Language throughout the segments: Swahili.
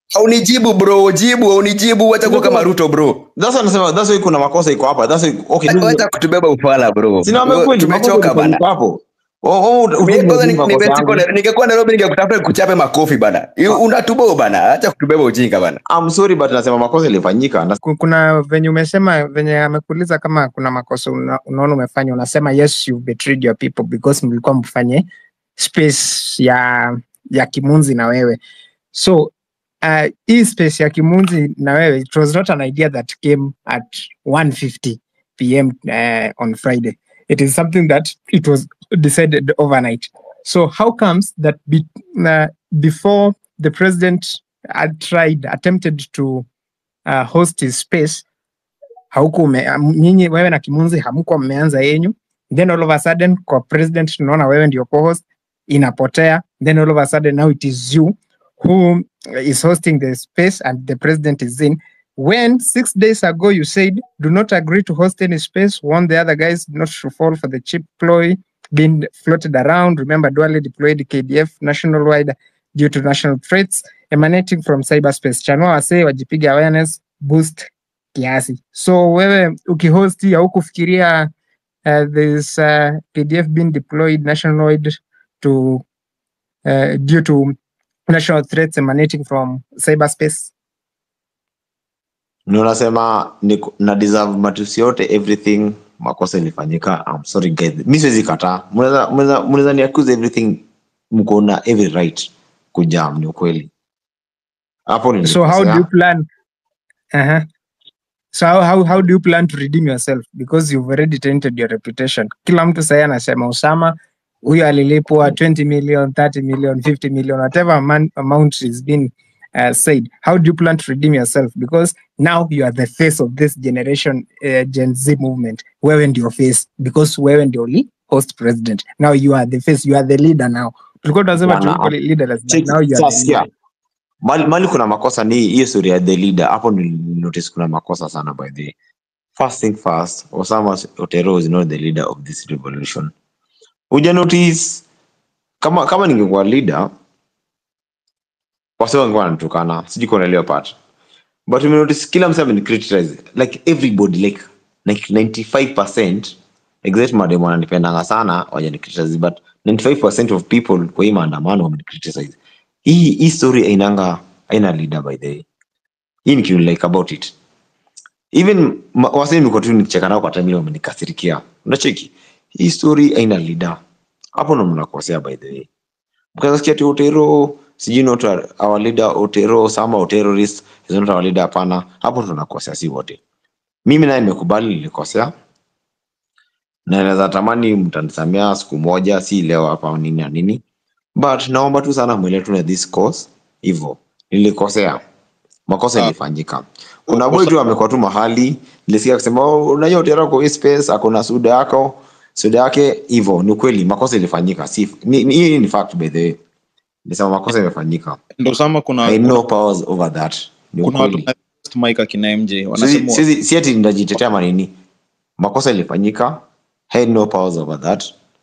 Haunijibu bro, jibu, haunijibu, acha kuwa kama Ruto bro. That's why nasema that's why kuna makosa iko hapa. That's why okay. mimi- Acha kutubeba ufala bro. Sina kweli Tumechoka bana. hapo. Oh, oh, Mimi ujue kwanza ni- makosa nime- yangu. niko- ningekuwa Nairobi ningekutafuta kuchape makofi bana. You- Unatubo bana, acha kutubeba ujinga bana. I'm sorry but nasema makosa ilifanyika. Na- Ku- kuna venye umesema venye amekuuliza kama kuna makosa una, unaona umefanya unasema yes you betrayed your people because mlikuwa mfanye space ya ya kimunzi na wewe so uh, hii space ya kimunzi na wewe it was not an idea that came at 1:50 pm uh, on friday it is something that it was decided overnight so how comes that be, uh, before the president had tried attempted to uh, host his space hauku ume- am- nyinyi wewe na kimunzi hamkuwa mmeanza yenyu then all of a sudden kwa president tunaona wewe ndio co-host inapotea then all of a sudden now it is you who is hosting the space and the president is in when six days ago you said do not agree to host any space warn the other guys not to fall for the cheap ploy being floated around remember dually deployed kdf national wide due to national threats emanating from cyberspace chanua wasee wajipiga awareness boost kiasi so wewe ukihost hii au kufikiria uh, this uh, pdf being deployed nationwide to uh, due to national threats emanating from cyberspace Ndio nasema niko- na deserve matusi yote everything makosa ilifanyika. I'm sorry guys. Mimi siwezi kataa. Mnaweza mnaweza mnaweza ni accuse everything mko na every right kujam ni ukweli. Hapo so how do you nilikosea. plan uh-huh. so how, how, how do you plan to redeem yourself because you've already tainted your reputation kila mtu sahii anasema usama huyo alilipwa 20 million 30 million 50 million whatever amount, amount is being uh, said how do you plan to redeem yourself because now you are the face of this generation uh, gen z movement wewe ndio face because wewe ndio li host president now you are the face you are the leader now tulikuwa tunasema Bwana, tulikuwa leaderless but Check, now you are sasa the sikia. leader. Mali, mali kuna makosa ni hiyo story ya the leader. Hapo nilinotice kuna makosa sana by the way. First thing first, Osama Otero is not the leader of this revolution. Uja notice kama kama ningekuwa leader wase wangekuwa wanatukana. Sijui kwa unaelewa part. But we notice kila msee ameni criticize like everybody like like 95% exact madem wananipendanga sana wajani criticize but 95% of people kwa hii maandamano wameni criticize. Hii hii story ainanga aina leader by the way. Hii ni kitu like about it. Even ma- wasee niko tu nikicheka nao kwa time ile wamenikasirikia. Unacheki? Hii story aina leader. Hapo ndo mnakosea by the way. Mkasikia ati Otero sijui not our our leader Otero sama or terrorist is not our leader hapana. Hapo ndo tunakosea si wote. Mimi naye nimekubali nilikosea. Na naweza tamani mtanisamea siku moja si leo hapa nini na nini. But naomba tu sana mwele tu na this course hivyo. Nilikosea. Makosa Ah. ilifanyika. Kuna boy tu amekuwa tu mahali nilisikia akisema oh, unajua Otero kwa hii space akona suda yako suda yake hivyo ni kweli makosa ilifanyika si ni, ni, hii ni fact by the way nisema makosa imefanyika ndo sama kuna I know powers over that ni kuna watu ukweli wana test mic akina MJ Siwezi- wanasema siwezi- si ati ndajitetea manini makosa ilifanyika I had no powers over that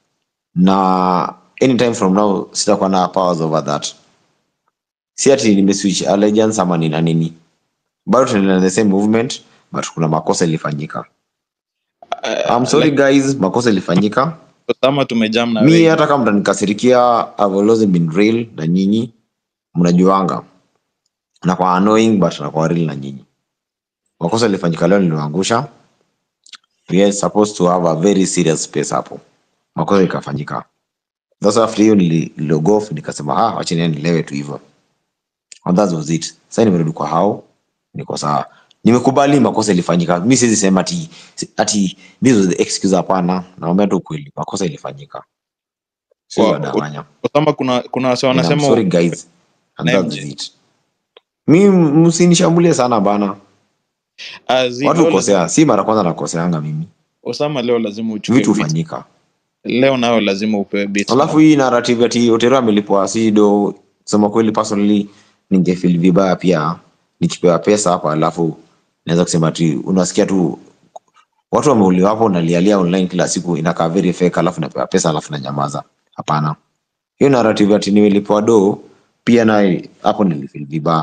na anytime from now sitakuwa na powers over that si ati nimeswitch allegiance ama nina nini bado tunaendelea na the same movement but kuna makosa ilifanyika I'm sorry guys makosa ilifanyika sama tumejam na mi wewe. hata kama mtanikasirikia I've always been real na nyinyi mnajuanga nakuwa annoying but nakuwa real na nyinyi makosa ilifanyika leo niliwaangusha we are supposed to have a very serious space hapo makosa ikafanyika sasa after hiyo nili- niliogof nikasema ah wacha niende nilewe tu hivyo and that was it sasa nimerudi kwa hao niko sawa nimekubali makosa ilifanyika mi siwezi sema ati ati this was the excuse hapana naomba tu kweli makosa ilifanyika siwezi Wa- wadanganya Osama kuna kuna wase And I'm wanasema sorry guys and Na that's MJ. it mi msinishambulie sana bana Ah, zi- watu leo hukosea si mara kwanza nakoseanga mimi Osama leo lazima uchukue vitu beat. hufanyika leo nayo lazima upewe beat. alafu hii narrative ati otero amelipwa si do kusema kweli personally ningefeel vibaya pia nikipewa pesa hapa alafu naweza kusema ati unasikia tu watu wameuliwa hapo nalialia online kila siku inakaa very fake alafu napewa pesa alafu nanyamaza hapana hiyo narrative ati nimelipwa do pia naye hapo nilifeel vibaya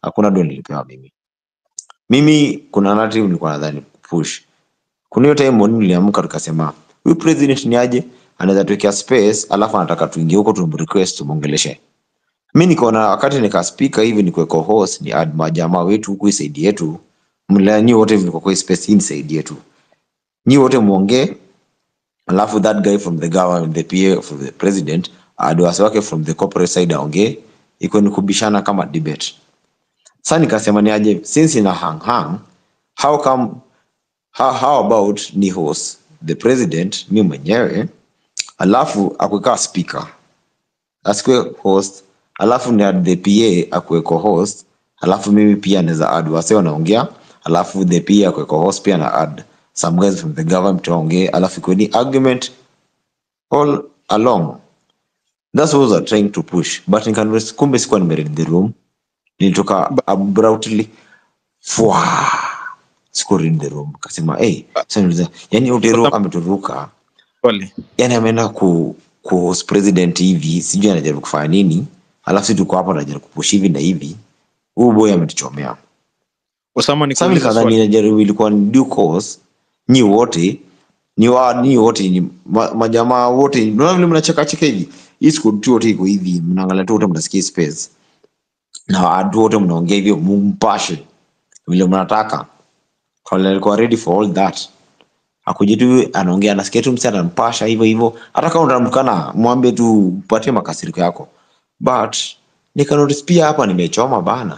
hakuna do nilipewa mimi mimi kuna narrative nilikuwa nadhani push kuna hiyo time morning niliamka tukasema huyu president ni aje anaweza tuwekea space alafu anataka tuingie huko tumrequest tumuongeleshe mi nikaona wakati nikaspika hivi nikuweko host ni add majamaa wetu huku hii side yetu mla nyi wote mko kwa hii space hii ni side yetu nyi wote muongee alafu that guy from the government the PA for the president add wase wake from the corporate side aongee iko ni kubishana kama debate sasa nikasema ni aje since ina hang hang how come how, how about ni host the president mi mwenyewe alafu akuekaa speaker asikue host alafu ni add the pa akuweko host alafu mimi pia naweza add wase wanaongea alafu the pa akuweko host pia na add some guys from the government waongee alafu ikuwe ni argument all along that's what I was trying to push but nikan kumbe sikuwa nimeread the room nilitoka abruptly fwa sikuwa read the room kasema hey, sasa niuliza yani utero ameturuka Pole. yani ameenda ku, ku host president hivi sijui anajaribu kufanya nini alafu si tuko hapo anajaribu kupush hivi na hivi huu boy ametuchomea Osama sasa nikuulize nikadhani swali. najaribu ilikuwa ni due course nyi wote ni wa ni wote ni ma, majamaa wote unaona vile mnacheka cheka hivi hii squad tu wote iko hivi mnaangalia tu wote mnasikia space na watu wote mnaongea hivyo mumpashe vile mnataka Kale alikuwa ready for all that akuja tu anaongea anasikia tu msi anampasha hivyo hivyo hata kama unamkana mwambie tu upatie makasiriko yako but nikanotice pia hapa nimechoma bana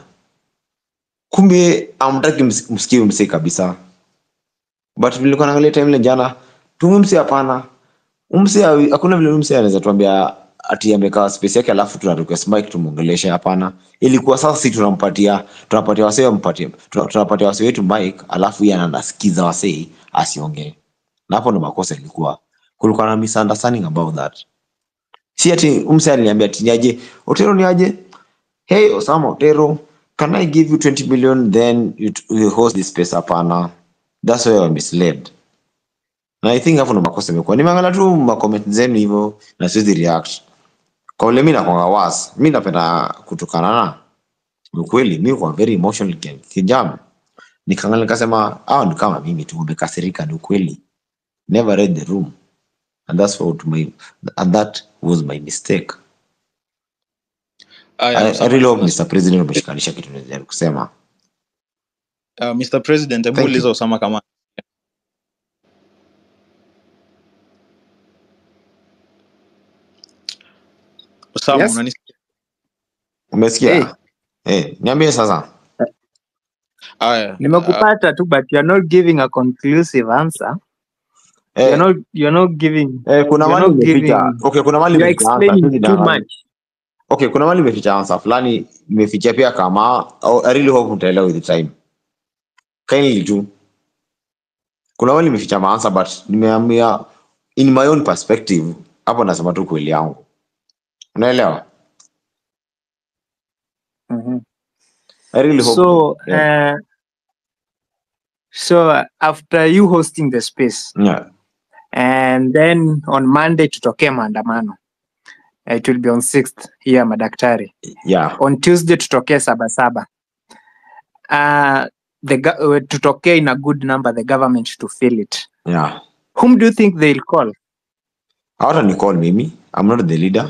kumbe amtaki msikie msi kabisa but vile nilikuwa naangalia time ile jana tumemsi hapana umsi hakuna vile umsi anaweza tuambia ati amekaa space yake alafu tuna request mic tumuongeleshe hapana ilikuwa sasa si tunampatia tunapatia wasee mpatie tunapatia wasee wetu mic alafu yeye anasikiza wasee asiongee na hapo ndo makosa ilikuwa kulikuwa na misunderstanding about that si ati umse aliniambia ati niaje otero ni aje hey osama otero can i give you 20 million then you, you host this space hapana that's why I misled na i think hapo ndo makosa imekuwa nimeangalia tu macomment zenu hivyo na siwezi react kwa ule mi nakwanga was mi napenda kutokana na ukweli mi kwa very emotional ki- kijana nikaangalia nikasema hao ni kama mimi tu wamekasirika ni ukweli never read the room and that's what my and that was my mistake Aya, I, I Osama, really hope Mr. President umeshikanisha kitu najaribu kusema uh, Mr. President, hebu Thank you. uliza Osama kama Osama, Yes. unanisikia? umesikia Hey. Eh, niambie sasa Aya, uh, nimekupata tu but you're not giving a conclusive answer eh, you're not you're not giving eh, kuna you're mali not imeficha giving okay kuna mali you're imeficha answer explaining siwezi too danganya. much okay kuna mali imeficha answer fulani imeficha pia kama oh, i really hope utaelewa with the time kindly tu kuna mali imeficha maansa but nimeamia in my own perspective hapo nasema tu kweli yangu unaelewa Mhm. i really hope so yeah. uh, so uh, after you hosting the space yeah. and then on monday tutokee maandamano Uh, it will be on 6th here madaktari yeah on tuesday tutokee sabasaba uh, the go- uh, tutokee in a good number the government to fill it yeah whom do you think they'll call hata ni call mimi i'm not the leader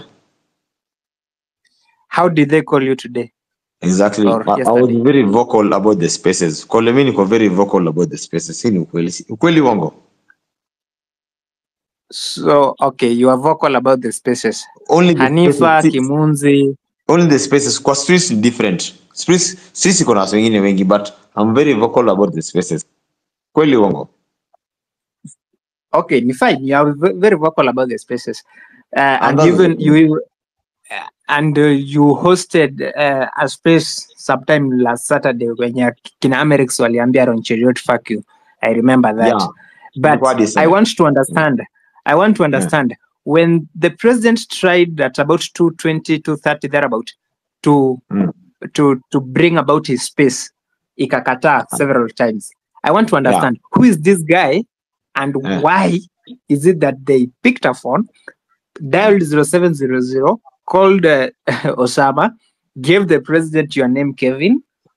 how did they call you today exactly Or I, I was yesterday. very vocal about the spaces call me niko very vocal about the spaces hii ni ukweli Si- ukweli wango so okay you are vocal about the spaces only the hanifa spaces, si- kimunzi only the spaces kwa streets ni different streets sisi kuna watu wengine wengi but i'm very vocal about the spaces kweli uongo okay ni fine you are ve- very vocal about the spaces uh, and that's even the you uh, and uh, you hosted uh, a space sometime last saturday wenye kina amerix waliambia ron cheriot fuck you i remember that yeah but Ilikuwa decent. i want to understand i want to understand when the president tried at about 220 230 thereabout to Mm. to to bring about his space ikakataa several times i want to understand who is this guy and Yeah. why is it that they picked a phone dialed 0700 called uh, osama gave the president your name kevin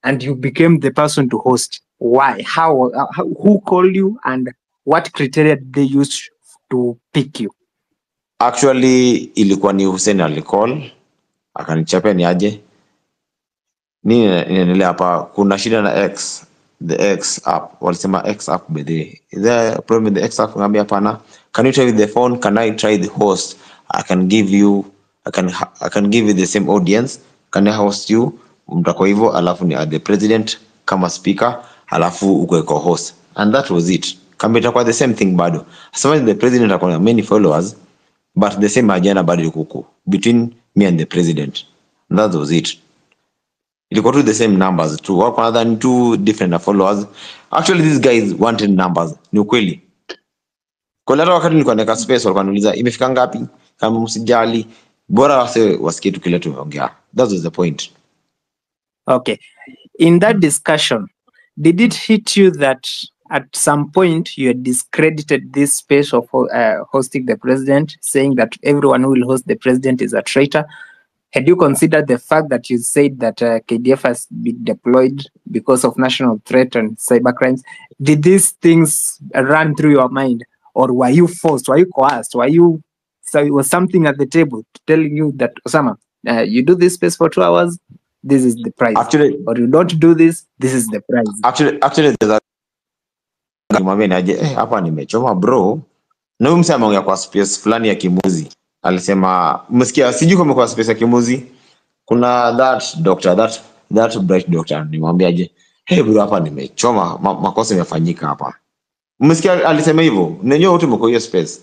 and you became the person to host. Why? How? uh, how who called you and what criteria did they use to pick you? actually ilikuwa ni Hussein alicall akanichapia ni aje nini ina- inaendelea hapa kuna shida na x the x app walisema x app by the way. is there a problem with the x app ngambia hapana can you try with the phone can i try the host i can give you i can ha- i can give you the same audience can i host you mtakuwa hivyo alafu ni add the president kama speaker alafu ukwe co-host and that was it kama itakuwa the same thing bado as long as the president akona na many followers but the same agenda bado iko huko between me and the president and that was it ilikuwa tu the same numbers tu wako nadhani two different followers actually these guys wanted numbers ni ukweli kwa hata wakati nilikuwa naweka space walikuwa wanauliza imefika ngapi kama msijali bora wase wasikie tu kile tumeongea that was the point Okay. In that discussion, did it hit you that at some point you had discredited this space of uh, hosting the president, saying that everyone who will host the president is a traitor? Had you considered the fact that you said that uh, KDF has been deployed because of national threat and cyber crimes? Did these things run through your mind, or were you forced? Were you coerced? Were you? So it was something at the table telling you that Osama, uh, you do this space for two hours, this is the price actually or you don't do this, this is the price. actually actually there's a mwambie naje eh, hapa nimechoma bro na huyu mse ameongea kwa space fulani ya kimuzi alisema umesikia sijui kama kwa space ya kimuzi kuna that doctor that that bright doctor nimwambiaje hey bro hapa nimechoma ma, makosa imefanyika hapa umesikia alisema hivyo nenyewe wote mko hiyo space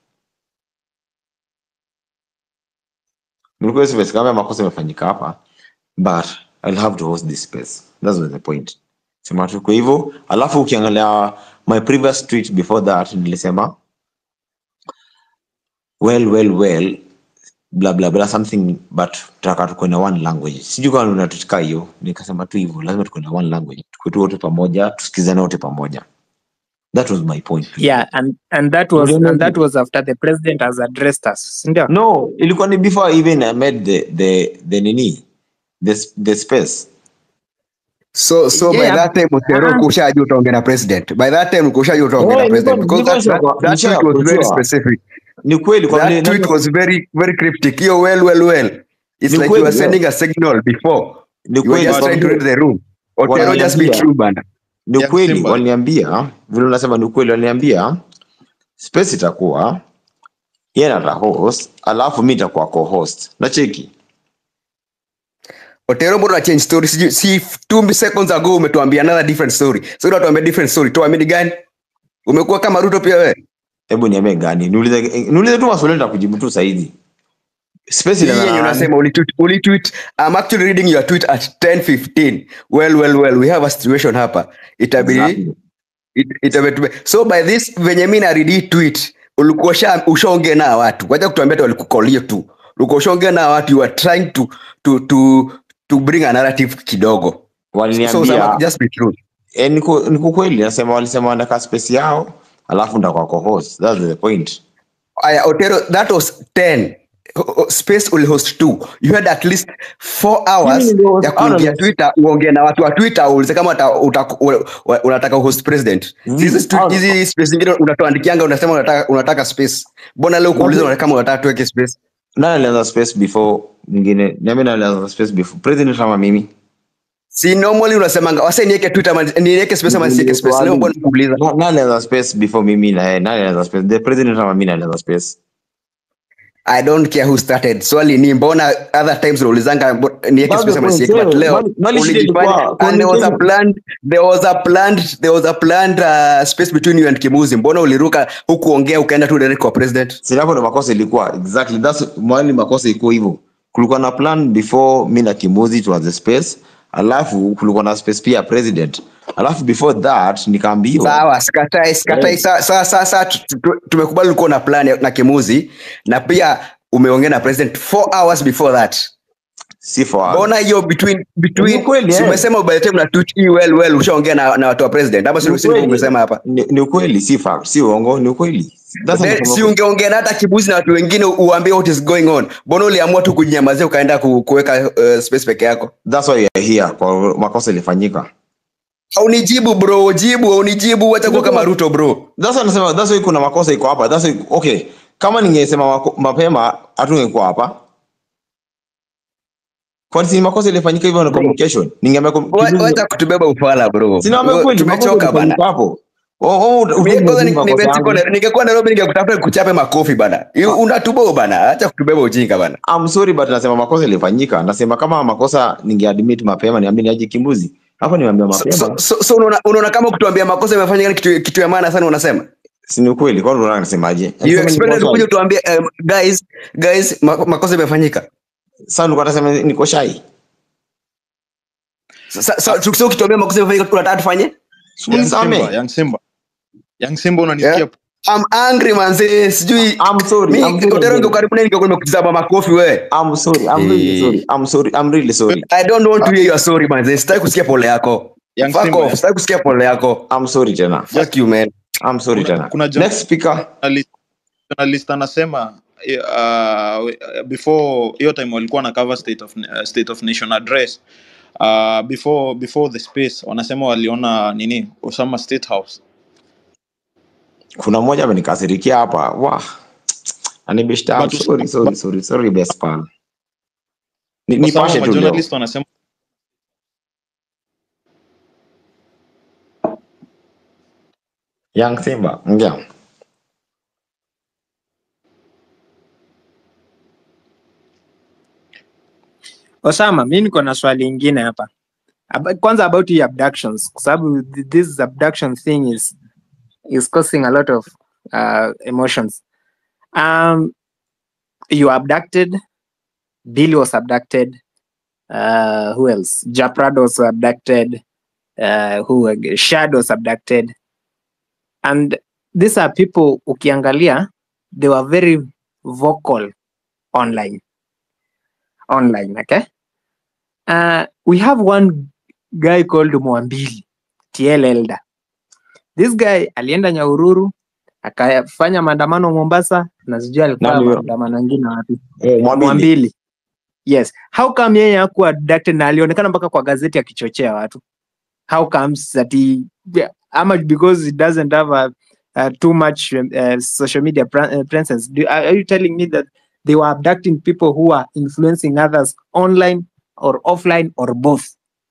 mlikuwa hiyo space kama makosa imefanyika hapa but I'll have to host this space that's the point sema tu kwa hivyo alafu ukiangalia my previous tweet before that nilisema well well well bla bla bla something but tutaka tukuwe na one language sijui kama unatutika hiyo nikasema tu hivyo lazima tukuwe na one language tukuwe tu wote pamoja tusikizane wote pamoja that was my point Yeah, and and that was Uliona and that hivyo? was after the president has addressed us. Ndio. no ilikuwa ni before even i made the the the nini the, s- the space so so by Yeah. that time Otero Ah. kushajua utaongea na president by that time kushajua utaongea na Oh, president nilikuwa- because that, nilikuwa that, that nisha- tweet was very kujua. specific ni kweli kwa vile that tweet was very very cryptic hiyo well well well it's Ni like you kweli, were yeah. sending a signal before ni you were kweli just kwa trying to vile- read the room Otero just be Wananiambia. true bana ni Yeah, ukweli Simba. waliniambia vile unasema ni ukweli waliniambia space itakuwa yeye ata host alafu mi itakuwa co-host na cheki Otero mbona una change story sijui si two seconds ago umetuambia another different story so unatuambia different story tuambie ni gani umekuwa kama Ruto pia wewe hebu niambie gani niulize niulize tu maswali nitakujibu tu saizi space Hii ina yenye unasema ulitweet ulitweet I'm actually reading your tweet at 10:15 well well well we have a situation hapa itabidi Exactly. it, itabidi so by this venye mimi na read hii tweet ulikuwa usha- ushaongea na watu wacha kutuambia ati walikukolia tu ulikuwa ushaongea na watu you are trying to to to to bring a narrative kidogo so waliniambia Osama, just be true eh, niko niko kweli nasema walisema wanataka space yao alafu nitakuwa co-host that's the point aya Otero that was 10 O- o- space will host two you had at least four hours Mimi ndio host ya kuingia analyst. twitter uongee na watu wa twitter uulize kama uta, uta, u- u- unataka host president Mm, hizi stu- ah, hizi space zingine unatuandikianga unasema unataka, unataka space mbona leo kuuliza Wazee- kama unataka tuweke space nani alianza space before mwingine niambie nani alianza space before president ama mimi si normally unasemanga wase niweke twitter ama niweke space ama nisiweke space leo mbona kuuliza Na- nani alianza space before mimi na yeye nani alianza space the president ama mimi alianza space i don't care who started swali ni mbona other times unaulizanga mbo- niweke That's space the ama point, nisiweke but yeah. leo Mali- mali shida ulijifanya ilikuwa- and there was a communication. planned there was a planned there was a planned uh, space between you and Kimuzi mbona uliruka hukuongea ukaenda tu direct kwa president Sasa hapo ndo makosa ilikuwa exactly that's mwali makosa iko hivyo kulikuwa na plan before mi na kimuzi tuanze space alafu kulikuwa na space pia ya president alafu before that nikaambiwa sawa sikatai sikatai sa- sa- sa- sa- tu- tu- tumekubali ulikuwa na plan ya- na Kimuzi na pia umeongea na president four hours before that si for mbona hiyo between between Ni kweli, si eh. umesema by the time na tweet hii well well ushaongea na, na watu wa president ama Ni si si ukweli. umesema hapa ni, ni ukweli si fact si uongo ni ukweli that's Then, what si ungeongea na hata kibuzi na watu wengine uambie what is going on mbona uliamua tu kujinyamazia ukaenda ku- kuweka uh, space peke yako that's why we are here kwa makosa ilifanyika aunijibu bro jibu aunijibu wacha kuwa kama ruto bro that's why nasema that's why kuna makosa iko hapa that's why okay kama ningesema mako- mapema hatungekuwa hapa kwani si makosa ilifanyika hivyo na communication ningeambia com- Wa- kitu- wacha kutubeba ufala bro Sina ambia kweli, makosa tumechoka bana ilifanyika hapo Oh, oh, ut- Mimi kwanza ni- makosa nimechukua yangu. na- ningekuwa nairobi ningekutafuta kuchape makofi bana Yu- unatubo bana acha kutubeba ujinga bana I'm sorry but nasema makosa ilifanyika nasema kama makosa ningeadmit mapema niambie niaje kimbuzi hapo niambia so, mapema so, so, so unaona, unaona kama kutuambia makosa imefanyika ni kitu, kitu ya maana sana unasema si ni ukweli kwani unaona nasemaje you Nasema ni expected kosa- kuja utuambie um, guys guys ma, makosa imefanyika sasa nilikuwa nasema niko shy Sa- sa- so, so ukituambia makosa imefanyika unataka tufanye Young Unisamehe. Simba, Young Simba. Young Simba unanisikia? Yeah. I'm angry manze sijui I'm sorry, mi I'm sorry, Otero I'm ndio karibu na ningekuwa nimekutizama makofi wewe I'm sorry, I'm really Eh. sorry. I'm sorry, I'm really sorry. I don't want to hear your sorry manze sitaki kusikia pole yako Young fuck Simba, off sitaki kusikia pole yako I'm sorry tena. fuck you man I'm sorry Kuna- tena. kuna journalist- Next speaker. journalist- journalist anasema uh, before hiyo time walikuwa na cover state of, uh, state of nation address uh, before before the space wanasema waliona nini Osama State House Kuna mmoja amenikasirikia hapa. Wah. Anibishta. I'm But- sorry, sorry, sorry, sorry best pal. Ni, Kwa sababu nipashe tu leo. majournalist wanasema Young Simba. Ngea. Osama, mi niko na swali ingine hapa. Aba- Kwanza about hii abductions, kwa sababu th- this abduction thing is is causing a lot of uh, emotions. Um, you were abducted. Billy was abducted. Uh, who else? Japrad was abducted. Uh, who ag- Shad was abducted. And these are people ukiangalia, they were very vocal online. Online, okay? Uh, we have one guy called Mwambili TL Elder. This guy alienda Nyahururu akafanya maandamano Mombasa na sijui alikuwa Nani huyo? maandamano mengine wapi. Eh, Mwambili. Mwambili. Yes. How come yeye hakuwa abducted na alionekana mpaka kwa gazeti akichochea watu? How comes that he yeah, ama because he doesn't have a, uh, too much uh, social media pre- uh, presence. Do, are are you telling me that they were abducting people who are influencing others online or offline or both?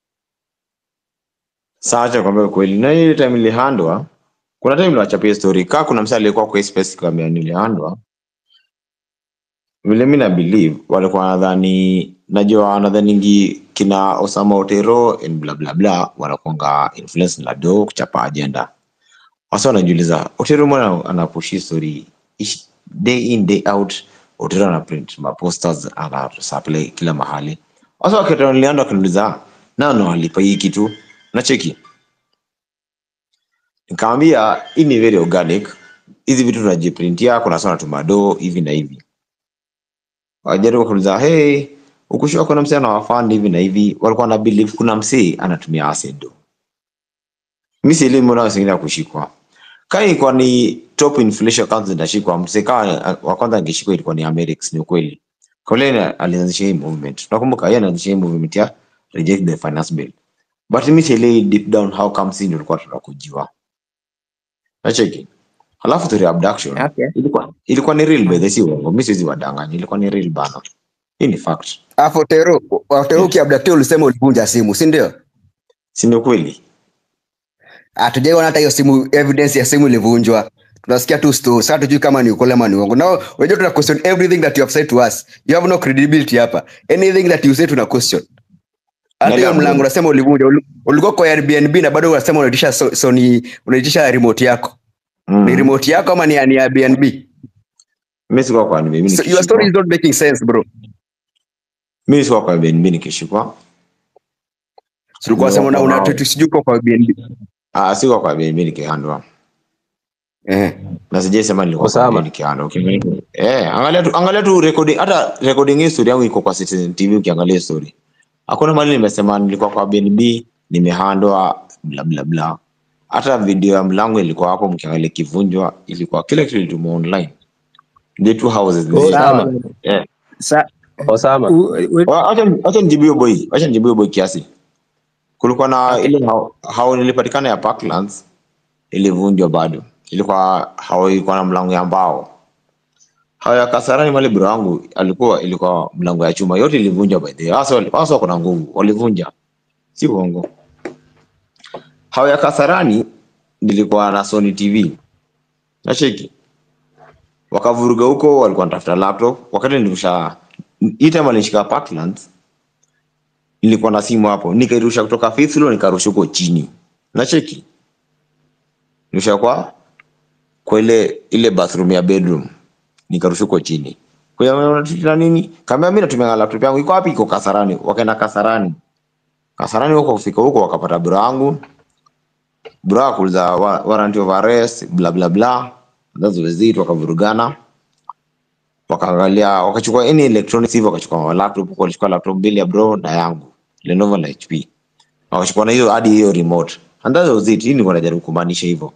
Sasa acha kwambia kweli. Na ile time ilihandwa, kuna time niliwachapia story. Kaa kuna msali alikuwa kwa hii space kwambia nilihandwa. Vile mimi na believe walikuwa nadhani najua wanadhaningi kina Osama Otero and bla bla bla wanakuanga influence na do kuchapa agenda. Wasa wanajiuliza Otero mbona anapushi story ish- day in day out Otero ana print ma posters ana supply kila mahali. Wasa wakati nilianda wakaniuliza nani walipa hii kitu? Nacheki. Nikamwambia hii ni very organic. Hizi vitu tunajiprintia, kuna sana tumado hivi na hivi. Wajaribu kuuliza, hey, ukushua kuna msee anawafund hivi na hivi. Walikuwa na believe kuna msee anatumia acid do. Mimi sielewi mbona wengine hakushikwa. Kama ilikuwa ni top inflation accounts zinashikwa, msee kama wa kwanza angeshikwa ilikuwa ni Amerix, ni ukweli. Colin alianzisha hii movement. Nakumbuka yeye anaanzisha hii movement ya reject the finance bill. But mimi sielewi deep down how come sisi ndio tulikuwa tunakujiwa. Nacheki. Halafu story ya abduction Okay. ilikuwa ilikuwa ni real by the way, si uongo. Mimi siwezi wadanganya, ilikuwa ni real bana. Hii ni fact. Alafu Otero Otero ukiabductia ulisema ulivunja simu si ndio Si ni ukweli? hatujaiona hata hiyo simu evidence ya simu ilivunjwa tunasikia tu story sasa tujui kama ni ukweli ama ni uongo now unajua tuna question everything that you have said to us you have no credibility hapa anything that you say tuna question hata Nani hiyo amevunja? mlango unasema ulivunja Uli- ulikuwa kwa Airbnb na bado unasema unaitisha so, Sony unaitisha remote yako ni Mm. remote yako ama ni ya ni Airbnb Mimi sikuwa kwa mimi so, your story nikishikwa. is not making sense bro Mimi sikuwa kwa Airbnb nikishikwa. tulikuwa sema una, una Wow. tu- sijui uko kwa Airbnb Ah, sikuwa kwa Airbnb nikihandwa. eh Na sijaisema nilikuwa kwa Osama. Airbnb nikihandwa. Ukiangalia eh, angalia tu angalia tu recording hata recording hii story yangu iko kwa Citizen TV ukiangalia story. Hakuna mahali nimesema nilikuwa kwa Airbnb nimehandwa bla bla bla. hata video ya mlango ilikuwa hapo mkiangalia ikivunjwa ilikuwa kila kitu ilituma online the two houses Oh, zi- sawa. yeah. Sa, Osama. u, u, Wa- acha acha nijibu hiyo boy acha nijibu hiyo boy kiasi kulikuwa na ile hao, hao nilipatikana ya Parklands ilivunjwa bado ilikuwa hao ilikuwa na mlango ya mbao hao ya Kasarani mali bro wangu alikuwa ilikuwa mlango ya chuma yote ilivunjwa by the way hasa wali- hasa kuna nguvu walivunja si uongo hao ya Kasarani nilikuwa na Sony TV nacheki wakavuruga huko walikuwa wanatafuta laptop wakati nilirusha hii time alinishika Parklands nilikuwa na simu hapo nikairusha kutoka fifth floor nikarusha huko chini nacheki nirusha kwa kwa ile ile bathroom ya bedroom nikarusha huko chini kwa hiyo unatutia nini kama mimi natumia laptop yangu iko wapi iko Kasarani wakaenda Kasarani Kasarani huko kufika huko wakapata bro wangu bro akuuliza wa- warrant of arrest bla bla bla that's was it wakavurugana wakaangalia wakachukua any electronics hivyo wakachukua laptop huko walichukua laptop mbili ya bro na yangu Lenovo na HP wakachukua na hiyo hadi hiyo remote and that was it hii nilikuwa najaribu kumaanisha hivyo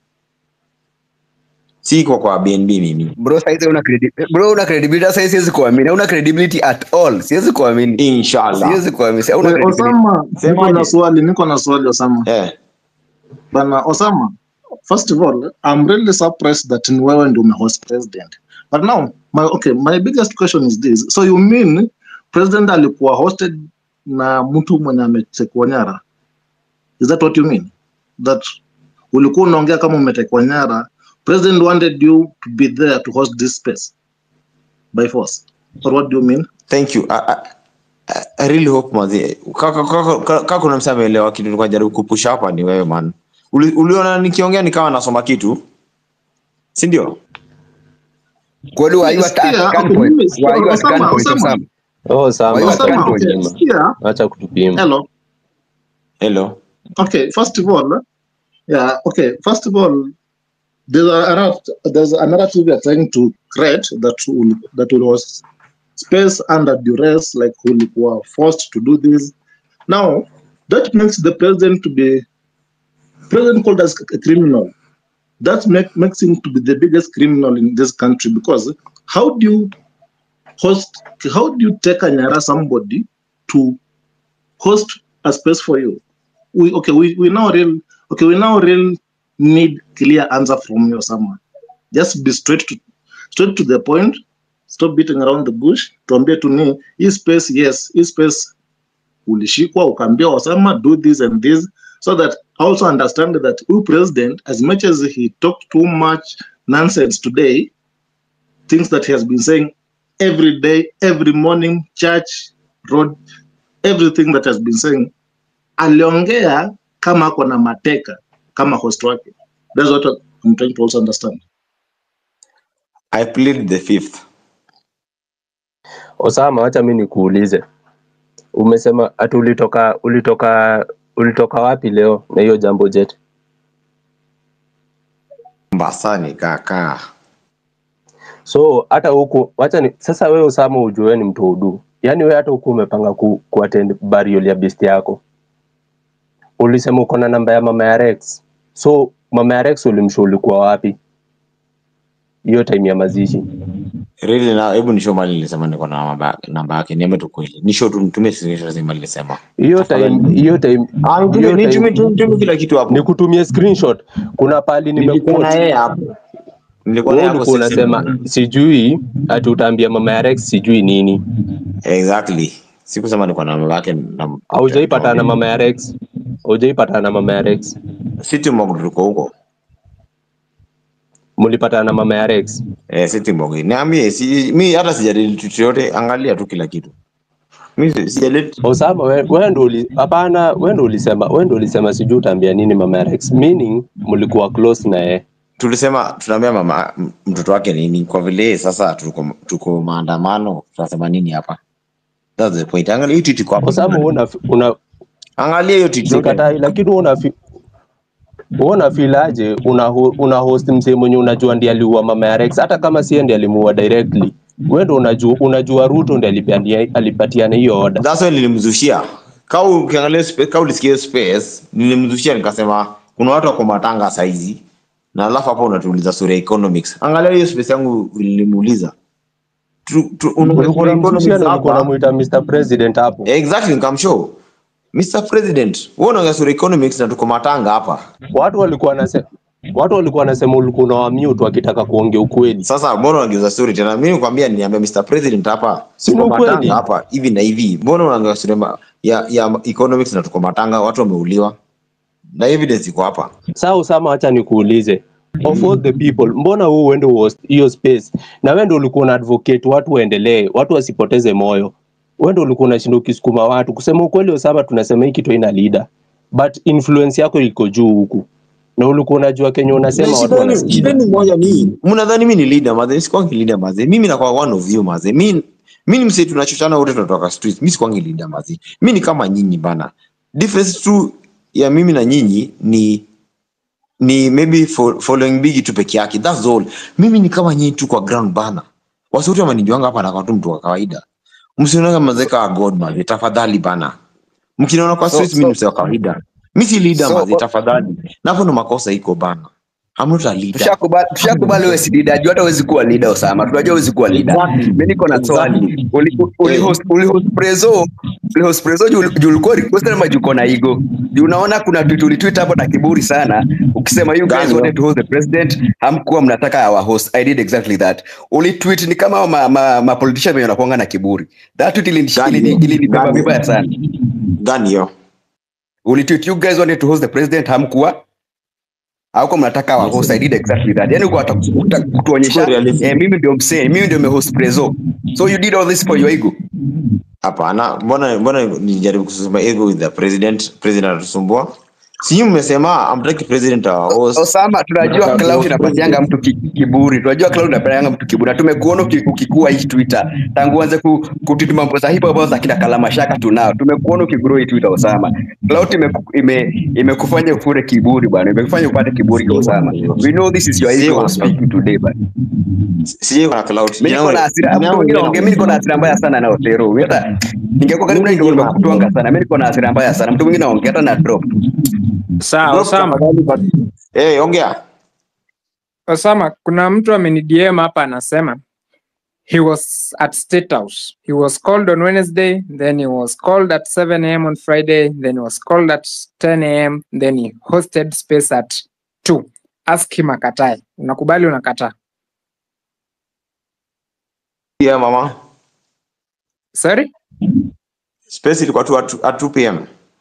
si kwa kwa BNB mimi bro saizi una credi- bro una credibility sasa siwezi kuamini una credibility at all siwezi kuamini inshallah siwezi kuamini hauna Eh, credibility Osama, niko Semaje? na swali, niko na swali Osama. eh Bana Osama, first of all, I'm really surprised that ni wewe ndio umehost president. But now, my okay, my biggest question is this. So you mean president alikuwa hosted na mtu mwenye ametekwa nyara? Is that what you mean? That ulikuwa unaongea kama umetekwa nyara, president wanted you to be there to host this space by force. Or what do you mean? thank you I, I, I- I really hope mazi kaka kaka- kaka- kaka kuna msema ameelewa kitu nilikuwa najaribu kupush hapa ni wewe man Uli, uliona nikiongea nikawa nasoma kitu si ndio kwani were you at, Sikia, at okay, gunpoint mimi sikia, were you at Osama, gunpoint Osama. Osama Oh, Osama, Why you acha Osama, Osama, okay, kutupima. sikia, Acha kutupima. hello. hello Okay, first of all, yeah, okay, first of all, there's a, a narrat- there's a narrative we are trying to create that will, that will was space under duress, like we were forced to do this. Now, that makes the president to be president called as a criminal. That make, makes him to be the biggest criminal in this country because how do you host? How do you take a Nyara somebody to host a space for you? we okay we, we now real okay we now real need clear answer from you someone just be straight to straight to the point stop beating around the bush tuambie tu ni hii space yes hii space ulishikwa ukaambia Osama do this and this so that I also understand that who president as much as he talked too much nonsense today things that he has been saying every day every morning church road everything that has been saying aliongea kama ako na mateka kama host wake that's what I'm trying to also understand i plead the fifth Osama, wacha mi nikuulize, umesema ati ulitoka ulitoka ulitoka wapi leo na hiyo jambo jet? mbasani kaka So hata huku wacha ni, sasa wewe Osama ujue wewe ni mtu udu, yaani wewe hata huku umepanga ku, ku attend burial ya besti yako, ulisema uko na namba ya mama ya Rex, so mama ya Rex ulimsho ulikuwa wapi hiyo time ya mazishi? really na hebu nisho mali nilisema niko na namba- namba yake niambie tu kweli nisho tu nitumie screenshot zima nilisema Hiyo time hiyo time ah nitumie hiyo nitumie time nitumie kila kitu hapo nikutumie screenshot. Kuna pali nilikuwa na nimekuwa yeye hapo nilikuwa na wewe yeye hapo ulikuwa sisi unasema sijui ati utaambia mama ya Rex sijui nini, exactly sikusema niko na namba yake na haujaipatana na mama ya Rex, haujaipatana na mama ya Rex, city mog tuko huko mlipatana na mama ya Rex. eh city mog niambie si mi hata sijadili kitu yote angalia tu kila kitu mi si- sijadili Osama, we- wewe ndo uli hapana, wewe ndo ulisema, wewe ndo ulisema sijui utaambia nini mama ya Rex, meaning mlikuwa close na yeye. tulisema tunaambia mama m- mtoto wake nini kwa vile sasa tuko tuko maandamano tunasema nini hapa that's the point angalia hiyo tweet iko hapo Osama, wewe una, una angalia hiyo tweet yote sikatai, lakini wewe una wewe una feel aje una, ho- una host msee mwenye unajua ndiye aliua mama ya Rex, hata kama si ndiye alimuua directly. Wewe ndo unajua unajua Ruto ndiye alipania alipatiana hiyo order. that's why nilimzushia kau ukiangalia spa- kau ulisikia hiyo space nilimzushia nikasema kuna watu wako matanga saizi na alafu hapo unatuuliza story ya economics angalia hiyo space yangu nilimuuliza Tu- tu- unaongea ulikuwa story ya unamshushia economics na ulikuwa hapa. unamuita Mr President hapo exactly nikamshow Mr President wewe unaongea story ya economics na tuko matanga hapa watu walikuwa wanasema watu walikuwa wanasema ulikuwa unawamute wakitaka kuongea ukweli sasa mbona unageuza story tena mimi nikwambia niambia Mr President hapa Si ni tuko ukweli? matanga hapa hivi na hivi mbona unaongea story ma- ya, ya economics na tuko matanga watu wameuliwa na evidence iko hapa saa usama wacha nikuulize of all the people mbona huu uende host hiyo space na wewe ndio ulikuwa una advocate watu waendelee watu wasipoteze moyo wewe ndio ulikuwa unashinda ukisukuma watu kusema ukweli usama tunasema hii kitu ina leader but influence yako iko juu huku na ulikuwa unajua kenye unasema Na watu shida ni- wanasikiza shida ni moja ni mnadhani mimi ni leader maze sikwangi leader maze mimi nakuwa one of you maze mimi mimi ni msee tunachochana wote tunatoka street mimi sikwangi leader maze mimi ni kama nyinyi bana difference tu ya mimi na nyinyi ni ni maybe fo- following big tu peke yake that's all mimi ni kama nyinyi tu kwa ground bana wasuti wamanijuanga hapa na tu mtu wa kawaida msionanga mazeka wa god maze tafadhali bana mkinaona kwa So- street mimi so- ni msee wa kawaida mimi si leader So- maze tafadhali na hapo ndo makosa iko bana I'm not a leader tushakubali tushakubali wewe si leader juu hata huwezi kuwa leader Osama tunajua huwezi kuwa leader Exactly. mimi niko na swali Exactly. uli uli Eh. host uli host prezo uli host prezo juu juu ulikuwa request ama juu uko na ego juu unaona kuna tweet ulitweet hapo na kiburi sana ukisema you guys Gani, wanted to host the president hamkuwa mnataka our host i did exactly that uli tweet ni kama ma, ma, ma politician wenye wanakuanga na kiburi that tweet ilini Gani, ilini ilinibeba gani? vibaya sana gani hiyo uli tweet you guys wanted to host the president hamkuwa hauko mnataka wa host i did exactly that yani uko hata kutuonyesha Tuko realistic. eh, mimi ndio msee mimi ndio mehost prezo so you did all this for your ego hapana mbona mbona nijaribu kusema ego with the president president anatusumbua si mmesema amtaki president our host Osama, tunajua Mnataka cloud host inapatianga mtu ki- kiburi, tunajua cloud inapatianga mtu kiburi, na tumekuona uki- ukikua hii Twitter tangu uanze ku, kutweet mambo za hip hop za kina Kalamashaka tunao, tumekuona ukigrow hii Twitter Osama. Cloud imeku- ime imekufanya ufure kiburi bwana, imekufanya upate kiburi kwa Osama. We know this is your Si ego wana- speaking today bwana. sijui kuna cloud Mimi niko na hasira, mtu mwingine anaongea, mimi niko na hasira mbaya sana na Otero. Mimi hata ningekuwa karibu na ndio nimekutwanga sana. Mimi niko na hasira mbaya sana. Mtu mwingine anaongea hata na drop. Sawa, Osama. eh ongea Osama, kuna mtu ameni DM hapa anasema he was at State House. He was called on Wednesday, then he was called at 7 a.m. on Friday, then he was called at 10 a.m., then he hosted space at 2. Ask him akatae. Unakubali unakataa? yeah mama Sorry? space ilikuwa tu at, at 2 pm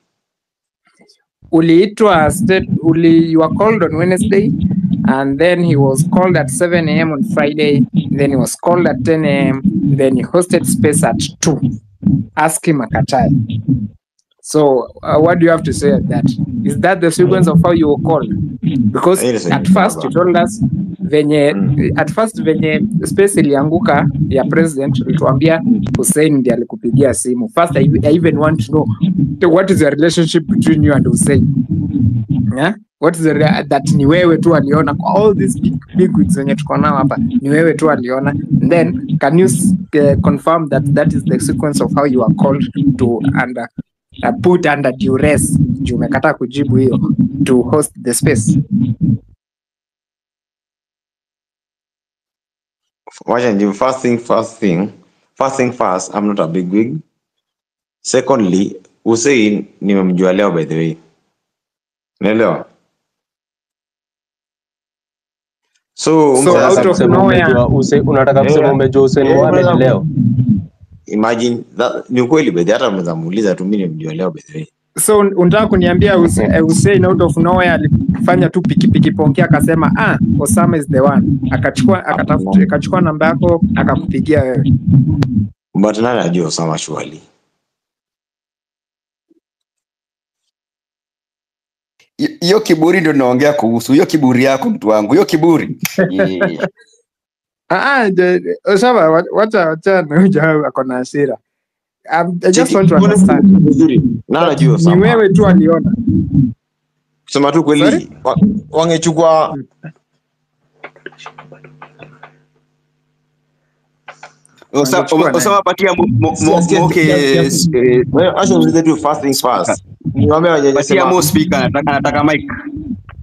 uliitwa state uli, you were called on Wednesday and then he was called at 7 a.m. on Friday then he was called at 10 a.m. then he hosted space at 2 ask him akatae so uh, what do you have to say at that is that the sequence of how you were called because Yes, at yes, first you told us venye at first venye space ilianguka ya president ulituambia Hussein ndiye alikupigia simu first I, I even want to know what is the relationship between you and Hussein yeah? what is the rea- that ni wewe tu aliona kwa all these big, big wigs wenye tuko nao hapa ni wewe tu aliona And then can you s- uh, confirm that that is the sequence of how you are called to under uh, put under duress juu umekataa kujibu hiyo to host the space wacha nijibu first thing first thing first thing first i'm not a big wig secondly Hussein nimemjua leo by the way unaelewa so, So, mse- out Unataka of kusema nowhere- umejua Hussein- unataka kusema Yeah. umejua Hussein Yeah, Mohamed brother. leo imagine that, ni ukweli bedhi hata mnaweza muuliza tu mi nimemjua leo by the way so un- unataka kuniambia Huse- eh, Hussein out of nowhere alifanya tu pikipiki pongea akasema ah Osama is the one akachukua akatafuta akachukua namba yako akakupigia wewe but nani ajua Osama shuali Hi- hiyo kiburi ndio naongea kuhusu hiyo kiburi yako mtu wangu hiyo kiburi Eh, Ah, ah, the- Osama, wa- wacha wacha na huyu jamaa ako na hasira. Um, I just Cheki, want to mbona understand. vizuri nani ajua Ni Osama wewe tu aliona. kusema tu kweli Sorry? wa- wangechukua Osa- Wangechukua nani? Osama patia mo- mo- Sikia, mo- sikia, Moke, sikia, sikia. eh, Wewe, acha niulize tu first things first niwaambia patia wajajasema mo speaker anataka anataka mic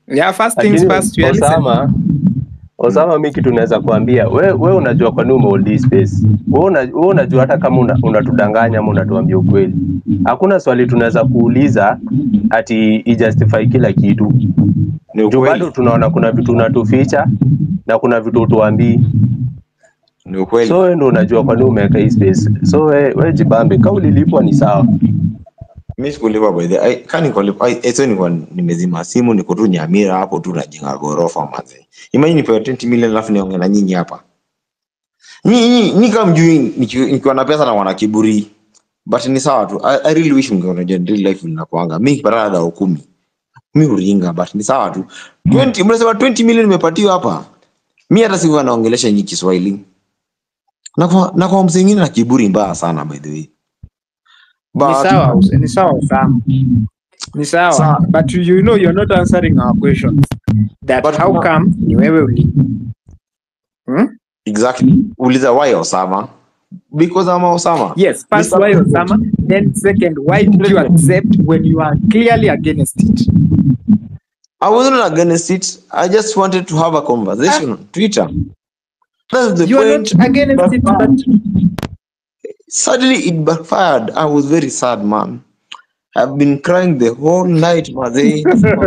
Yeah, first things lakini first, we are listening. Osama Osama, mi kitu naweza kuambia we, we unajua kwa nini umehold hii space. We, una, we unajua hata kama una- unatudanganya ama unatuambia ukweli, hakuna swali tunaweza kuuliza ati ijustify kila kitu. Ni Juu bado ukweli, tunaona kuna vitu unatuficha na kuna vitu utuambii, ni ukweli. so wewe ndo unajua kwa nini umeweka hii space. So we, we jibambe, kama ulilipwa ni sawa. mi sikulipa by the ai kani nikulipa ai eso nilikuwa nimezima simu niko tu Nyamira hapo tu najenga gorofa manze. Imagine nipewe 20 million alafu niongee na nyinyi hapa. Nyinyi nyinyi kama mjui niki- nikiwa na pesa na wana kiburi. But ni sawa tu. I, I really wish mngeona je real life linakuanga. Mimi nikipata dao kumi. Mimi uringa but ni sawa tu. 20 mnasema 20 million nimepatiwa hapa. Mimi hata sikuwa naongelesha nyinyi Kiswahili. Na kwa na kwa msingine na kiburi mbaya sana by the way. Ni But sawa, Us- ni sawa Osama. Ni sawa. Sawa. But you know you're not answering our questions. That But how kuna- come ni wewe uli hmm? Exactly. Uliza why Osama? Because I'm Osama. Yes, first Mr. why President. Osama, then second why did you President. accept when you are clearly against it? I wasn't against it. I just wanted to have a conversation on Twitter. That's the You are point. not against it, but Suddenly it backfired. I was very sad, man. I've been crying the whole night, Maze.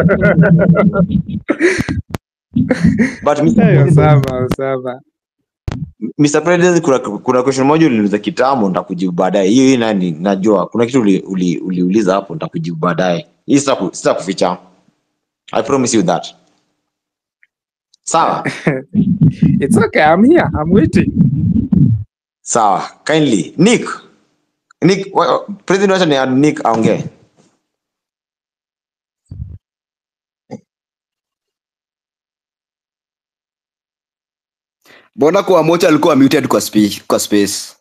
but Mr. Hey, President, Osama, Osama. Mr. President, kuna, kuna question moja uliniuliza kitambo, nitakujibu baadaye. Hiyo hii nani najua kuna kitu uli, uli, uliuliza hapo, nitakujibu baadaye. Hii sitaku- sitakuficha. I promise you that. Sawa? It's okay, I'm here. I'm waiting. Sawa. Kindly. Nick. Nick, wa- President wacha ni add Nick aongee. mbona kwa mocha alikuwa muted kwa, spe, kwa space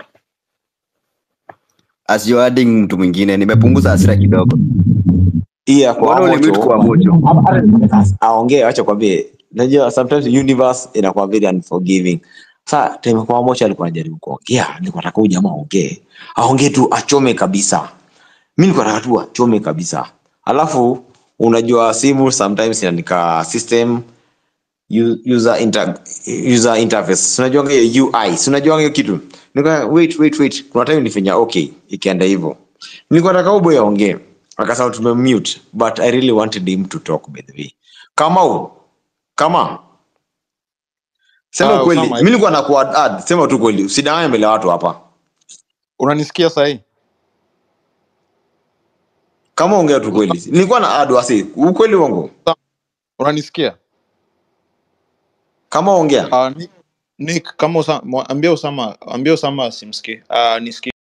as you adding mtu mwingine nimepunguza hasira kidogo Hii ya kwa mbona ulimute kwa mocho. mocho Aongee acha kwambie. Najua sometimes universe inakuwa very unforgiving. Sasa time kwa mocho alikuwa anajaribu kuongea, nilikuwa nataka huyu jamaa aongee. Aongee tu achome kabisa. Mimi nilikuwa nataka tu achome kabisa. Alafu unajua simu sometimes inaandika system u- user inter, user interface unajua hiyo UI si unajua hiyo kitu nika wait wait wait kuna time nilifanya okay ikienda hivyo nilikuwa nataka uboy aongee akasema tumemute but i really wanted him to talk by the way kama u kama sema Ah, kweli Osama, mimi nilikuwa na kuad add sema tu kweli usidanganye mbele ya watu hapa unanisikia sahii kama ongea tu kweli nilikuwa na add wasi ukweli wangu unanisikia kama ongea uh, Nick, Nick kama Osama, ambia Osama ambia Osama asimsikie uh, nisikie